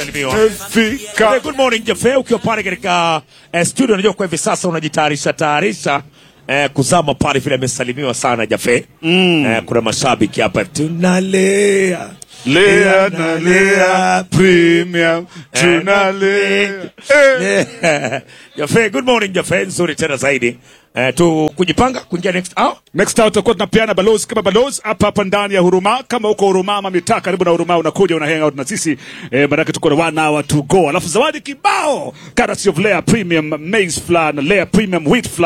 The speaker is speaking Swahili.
Fika. Hey, good morning Jefe, ukiwa pale katika eh, studio, unajua kwa hivi sasa unajitayarisha tayarisha eh, kuzama pale vile amesalimiwa sana Jefe. Mm. Eh, kuna mashabiki hapa tunalea Lea na Lea Premium tunalea. Eh. Jefe, good morning Jefe, nzuri tena zaidi. Eh, tu kujipanga kuingia next hour. Next hour tutakuwa tunapeana balozi kama balozi hapa hapa ndani ya Huruma. Kama uko Huruma ama mitaa karibu na Huruma, unakuja una hang out na sisi eh, maanake tuko na one hour to go, alafu zawadi kibao courtesy of Lea Premium Maize Flour na Lea Premium Wheat Flour.